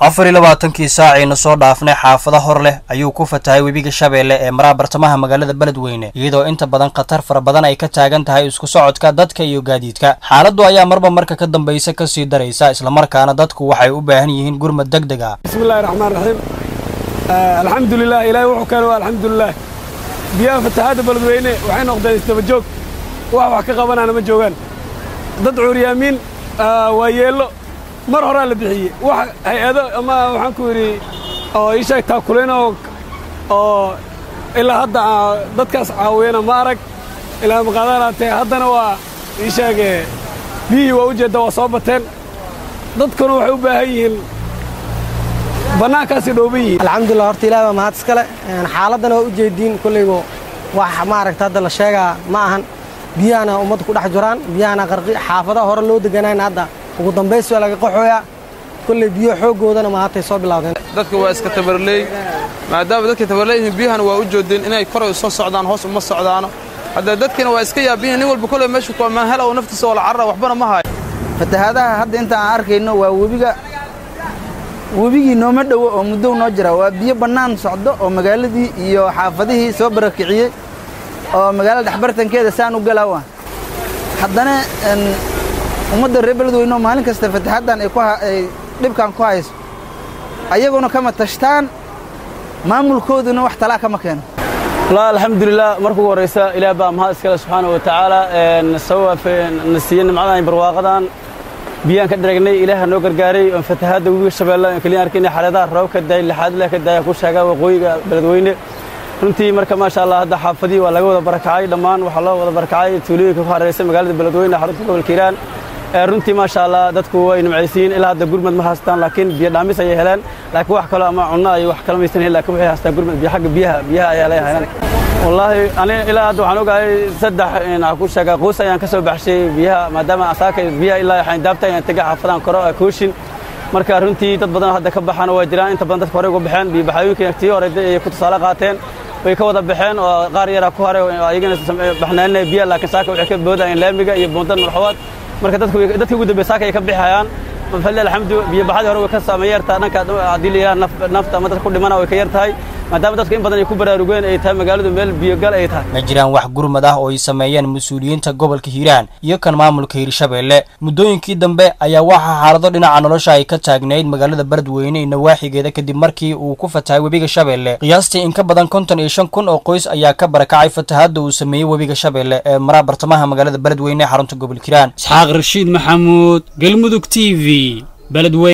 afar iyo labaatankii saacayna soo dhaafnay xaafado hor leh ayuu ku fatahay webiga shabeelle ee maraa bartamaha magaalada beledweyne iyadoo inta badan khatar fara badan ay ka taagan tahay isku socodka dadka iyo gaadiidka xaaladdu ayaa marba marka ka dambaysa kasii daraysa islamarkaana dadku waxay u baahan yihiin gurmad deg deg ah bismillahi raxmaan raxiim alxamdulilah ilaahay wuxuu keenay waa alxamdulilah biyaha fatahaadda beledweyne waxay noqdeen isdaba joog wax wax ka qabanaana ma joogaan dad cuuryaamiin waa yeello mar horaa la bixiyey wax hay-ado ama waxaan ku yidhi oo ii sheeg taakuleen oo oo ilaa hadda dadkaas caawiyana ma arag ilaa maqaadaanaatee haddana waa ii sheege biyihii waa u jeedda waa soo bateen dadkuna waxay u baahan yihiin bannaankaasay dhooban yihiin alxamdulilah horta ilahi baa mahad iskale xaaladdana waa u jeediin kollayba wax maaragta hadda la sheegaa ma ahan biyahana ummadda ku dhex jiraan biyahana qarqi xaafadaha hore loo deganayna hadda ugu dambays waa laga qaxooyaa kolley biyo xooggoodana mahatay soo bilawdeen dadka waa iska tabarleey maadaama dadka tabarleeyihiin biyahana waa u joodeen inay koray soo socdaan hoos uma socdaano hadda dadkiina waa iska yaabiyihin nin walba kolley meeshu mahel oo naftiisa oo la carara waxbana ma hayo fatahaadaha hadda inta aan arkayno waa webiga webigii nooma dhowo oo muddow noo jira waa biyo bannaan socdo oo magaaladii iyo xaafadihii soo barakiciyey oo magaalada dhexbartankeeda saan u galaawa haddana ummadda reer beledweyne oo maalin kasta fataxaddan ay dhibkan ku hayso ayaguna kama tashtaan maamulkooduna wax talaa kama keeno wallaahi alxamdulilah marka ugu horraysa ilaah baa mahad iskale subxaana wa tacaala sabab na siiyey nimcadan barwaaqadan biyaan ka dharagnay ilaaha noo gargaaray oon fatahaadda webiga shabeelle aan keliya arkayna xaaladaha roob ka daay lixaad leh ka daaya ku sheegaa waqooyiga beledweyne runtii marka maasha allah hadda xaafadii waa laga wada barakacay dhammaan waxaa loo wada barakacay tuulooyinka ku hareeraysa magaalada beledweyne xarunta gobolka hiiraan runtii maasha allah dadku way nimcaysiin ilaa hadda gurmad ma haystaan laakiin biyo dhaamis ayay heleen laakiin wax kalo ama cunno iyo wax kala maysan helin laakiin waxay haystaan gurmad biyo xagga biyaha biyaha ayaa laga heleen wallaahi ani ilaa hadda waxaan ogahay saddex waxaan ku sheegaa qoys ayaan ka soo baxshay biyaha maadaama asaaka biyaha ilaa xayndaabta ayaan tegay xaafadaan koro kooshin marka runtii dad badan hadda ka baxana waa jiraan inta badan dadka horey uga baxeen biyo baxyooyinka tii hore ay ku tusaale qaateen way ka wada baxeen oo qaar yaraa ku haray ayagana baxnaaninaya biyaha laakiin saaka waxay ka boodayeen laamiga iyo buundan marxawaad marka dadkii ugu dambeey saaka ay ka bixayaan fadli alxamdu biyo baxadii hore way ka saameyn yartaa dhanka haddii la yidhaha nafta ama dadka ku dhimana way ka yar tahay maadaama dadku in badan ay ku baraarugeen ay tahay magaaladu meel biyogal ay tahay ma jiraan wax gurmad ah oo ay sameeyeen mas-uuliyiinta gobolka hiiraan iyo kan maamulka hiirshabeelle muddooyinkii dambe ayaa waxaa xaalado dhinaca nolosha ay ka taagnayd magaalada beledweyne iyo nawaaxigeeda kadib markii uu ku fatahay webiga shabeelle qiyaastii in ka badan konton iyo shan kun oo qoys ayaa ka barakacay fatahaadda uu sameeyey webiga shabeelle ee maraa bartamaha magaalada beledweyne ee xarunta gobolka hiiraan isxaaq rashiid maxamuud galmudug t v